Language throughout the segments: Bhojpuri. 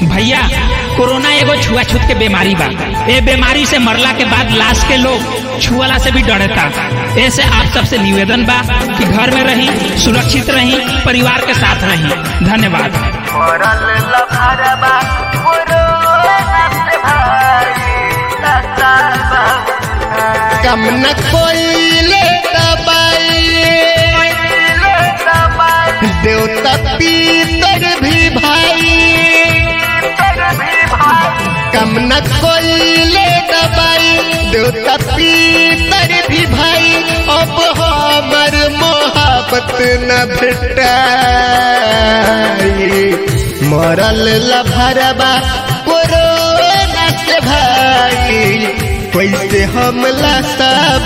भैया कोरोना एगो छुआछूत के बीमारी बा ए बीमारी से मरला के बाद लाश के लोग छुअला से भी डरता ऐसे आप सबसे निवेदन बा कि घर में रही सुरक्षित रही परिवार के साथ रही धन्यवाद मरल लफरबा कोरोना से भाई लसाबा कम न कोइले दबाई ले दबाई देवता पीतर भी भाई तर भी भाई कम न कोइले दबाई देवता पीतर भी भाई अब हमर मोहब्बत न भेटाई मरल लभरबा कोरोना से भाई कैसे हमला सब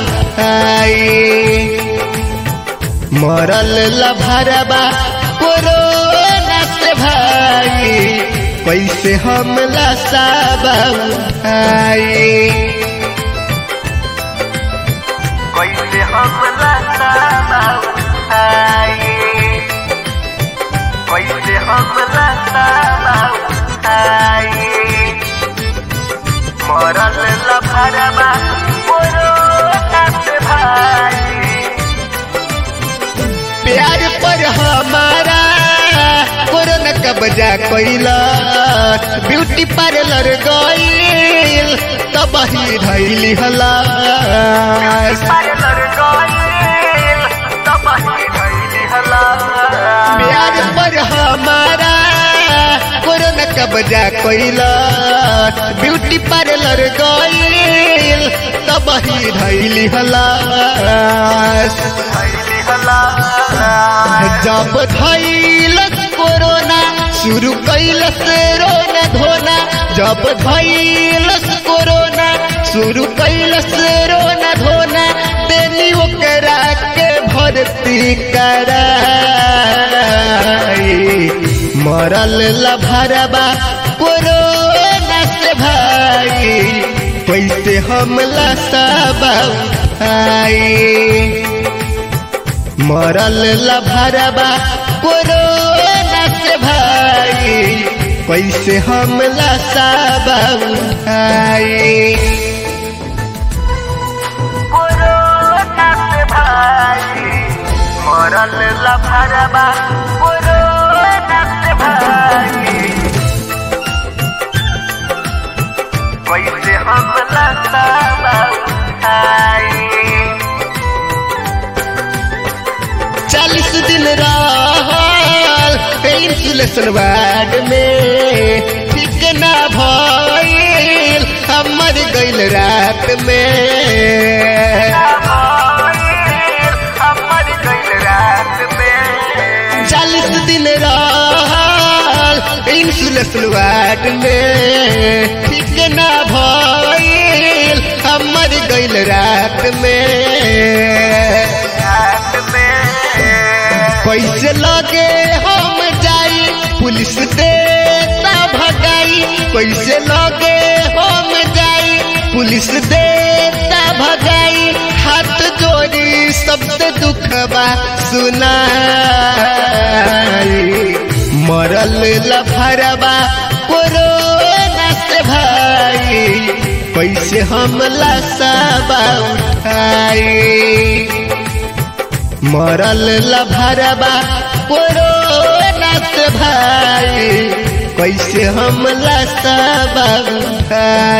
आई मरल लभरबा कोरोना से भाई कैसे हमला सब आई कैसे हम लसाबा आई कैसे हम लसाबा आई मरल लफरबा कोरोना से भाई प्यार पर हमारा कोरोना कब्जा कैला ब्यूटी पार्लर गईल तब ही धैली हला पार्लर गईल तब ही धैली हला प्यार पर हमारा कोरोना कब्जा कैला ब्यूटी पार्लर गईल तब ही धैली हला धैली हला जब धैलस कोरोना शुरू कैलस रोना धोना जब धैलस कोरोना शुरू कैलस रोना धोना देनी ओकरा के भर्ती कराई मरल लभरबा कोरोना से भाई कैसे हमला सब आई मरल लभरबा कोरोना से भाई कैसे हमला सब आई कोरोना से भाई मरल लफरबा कोरोना से भाई कैसे हम लसाबा आई चालीस दिन रहल इंसुलेशन वार्ड में ठीक ना भइल हमर गइल रात में हमर गइल रात में चालीस दिन रहल इंसुलेशन वार्ड में ठीक ना भइल हमर गइल रात में रात में कैसे लगे हम जाई पुलिस देता भगाई कैसे लगे हम जाई पुलिस देता भगाई हाथ जोड़ी सबसे दुखबा सुनाई मरल लफरबा कोरोना से भाई कैसे हमला सब उठाई मरल लभरबा कोरोना से भाई कैसे हमला सब उठाई